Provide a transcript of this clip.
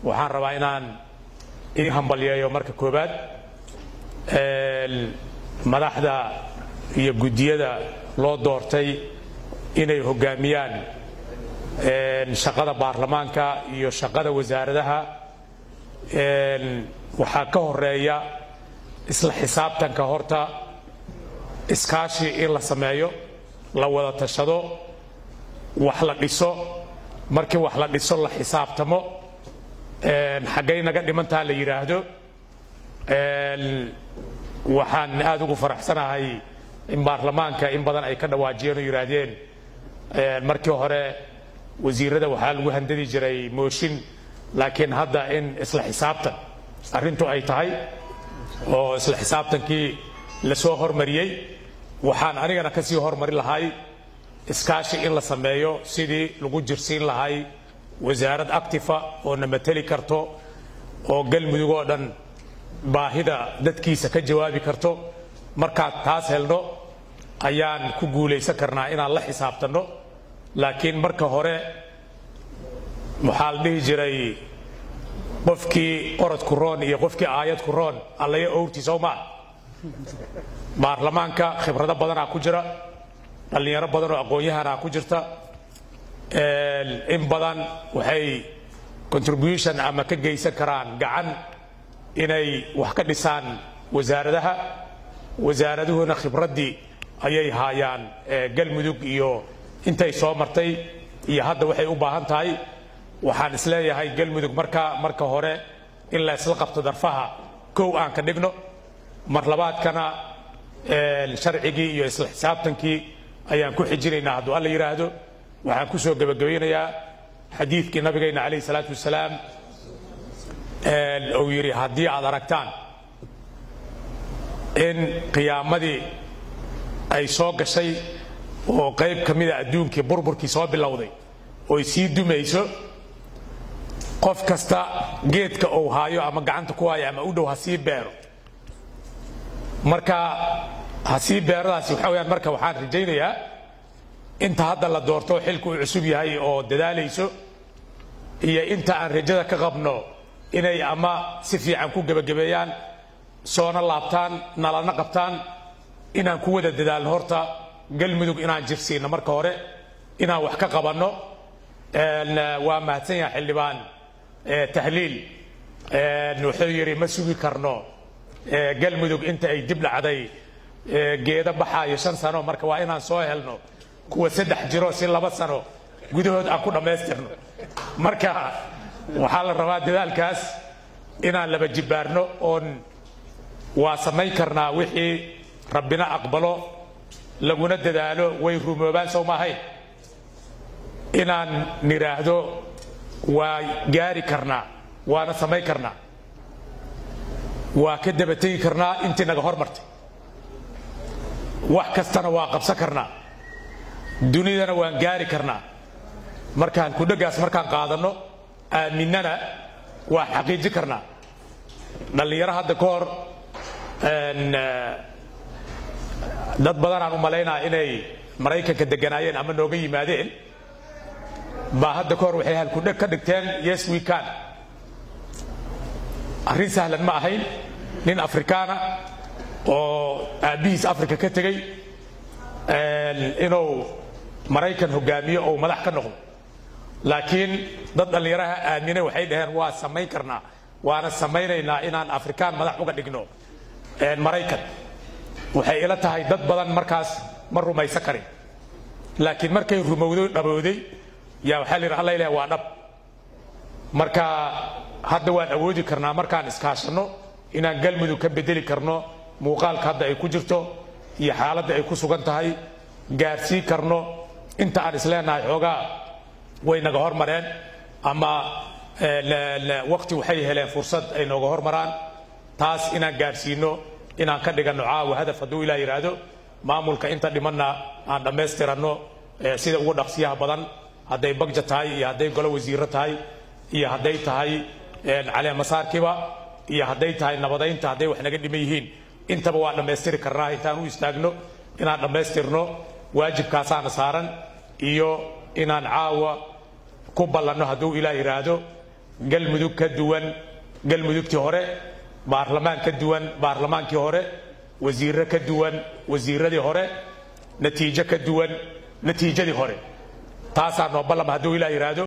waxaan rabaa inaan idin hambalyeeyo marka koowaad madaxda iyo guddiyada loo doortay inay hoggaamiyaan shaqada baarlamaanka iyo shaqada wasaaradaha waxaa ka horeeya isla xisaabtanka horta iskaashi in la sameeyo la wada tashado wax la dhiso markii wax la dhiso la xisaabtamo xaggay naga dhimantaa la yidhaahdo waxaan aad ugu faraxsanahay in baarlamaanka in badan ay ka dhawaajiyeen oo yidhaahdeen markii hore wasiirada waxaa lagu handadi jiray mooshin laakiin hadda in isla xisaabtan arrintu ay tahay oo isla xisaabtankii lasoo hormariyey waxaan anigana ka sii hormari lahay iskaashi in la sameeyo sidii lagu jirsiin lahay wasaarad actifa oo na mateli karto oo galmudug oo dhan baahida dadkiisa ka jawaabi karto markaad taas helno ayaan ku guulaysan karnaa inaan la xisaabtanno laakiin marka hore waxaa la dhihi jiray qofkii orodku roon iyo qofkii aayadku roon allaya owrti sow maa baarlamaanka khibrado badanaa ku jira dhallinyaro badan oo aqoon-yahanaa ku jirta in badan waxay contribution ama ka geysan karaan gacan inay wax ka dhisaan wasaaradaha wasaaraduhuna khibraddii ayay haayaan galmudug iyo intay soo martay iyo hadda waxay u baahan tahay waxaan isleeyahay galmudug marka marka hore in la isla qabto darfaha kow aan ka dhigno mar labaadkana sharcigii iyo isla xisaabtankii ayaan ku xijinaynaa hadduu alla yidhaahdo waxaan ku soo gebagabaynayaa xadiidkii nabigayna calayhi salaatu wasalaam uu yidhi haddii aad aragtaan in qiyaamadii ay soo gashay oo qayb ka mida adduunkii burburkii soo bilowday oy sii dumayso qof kasta geedka uu haayo ama gacanta ku haayo ama u dhow ha sii beero marka ha sii beeradaasi waxa weyaan marka waxaan rajaynayaa inta hadda la doorto xilku uu cusub yahay oo dadaalayso iyo inta aan rajada ka qabno inay ama si fiican ku gebagabeeyaan soona laabtaan nalana qabtaan inaan ku wada dadaalno horta galmudug inaan jirsiino marka hore inaan wax ka qabanno waa mahadsan yaha xildhibaan tahliil wuxuu yidhi ma sugi karno galmudug inta ay dib dhacday geeda baxaayo shan sano marka waa inaan soo helno kuwa saddex jiro si laba sano gudahood aan ku dhammaystirno marka waxaa la rabaa dadaalkaas inaan laba jibbaarno oon waa samayn karnaa wixii rabbina aqbalo laguna dadaalo way rumoobaan sow maahayn inaan nidhaahdo waa gaari karnaa waana samayn karnaa waa ka dabategi karnaa intii naga hormartay wax kastana waa qabsan karnaa dunidana waan gaari karnaa markaan kudhagaas markaan qaadanno aaminnana waa xaqiiji karnaa dhallinyaro hadda ka hor dad badanaan u malaynaa inay maraykanka deganaayeen ama nooga yimaadeen baa hadda ka hor waxay halkudheg ka dhigteen yes we can arrin sahlan ma ahayn nin afrikaana oo aabbihiis africa ka tegey inuu maraykan hogaamiyo ou madax ka noqdo laakiin dad dhallinyaraha aamine waxay dhaheen waa samayn karnaa waana samaynaynaa inaan afrikaan madax uga dhigno maraykan waxay ila tahay dad badan markaas ma rumaysan karin laakiin markay rumowdo dhabowday yaa waxaa la yidhi alla ilaah waa dhab marka hadda waan awoodi karnaa markaan iskaashanno inaan galmudug ka bedeli karno muuqaalka hadda ay ku jirto iyo xaaladda ay ku sugan tahay gaarsii karno inta aan isleenahay xoogaa way naga hormareen ama waqti waxay heleen fursad ay nooga hormaraan taas inaan gaarsiino inaan ka dhiganno caawa hadaf hadduu ilaa yidhaahdo maamulka inta dhimanna aan dhammaystiranno sida ugu dhaqsiyaha badan hadday bagja tahay iyo hadday golo wasiiro tahay iyo hadday tahay caleemasaarkiba iyo hadday tahay nabadaynta hadday wax naga dhiman yihiin intaba waa dhammaystiri karnaa intaan u istaagno inaan dhammaystirno waajibkaasaana saaran iyo inaan caawa ku ballanno hadduu ilaah yidhaahdo galmudug ka duwan galmudugtii hore baarlamaan ka duwan baarlamaankii hore wasiirro ka duwan wasiiradii hore natiijo ka duwan natiijadii hore taasaa noo ballam hadduu ilaa yidhaahdo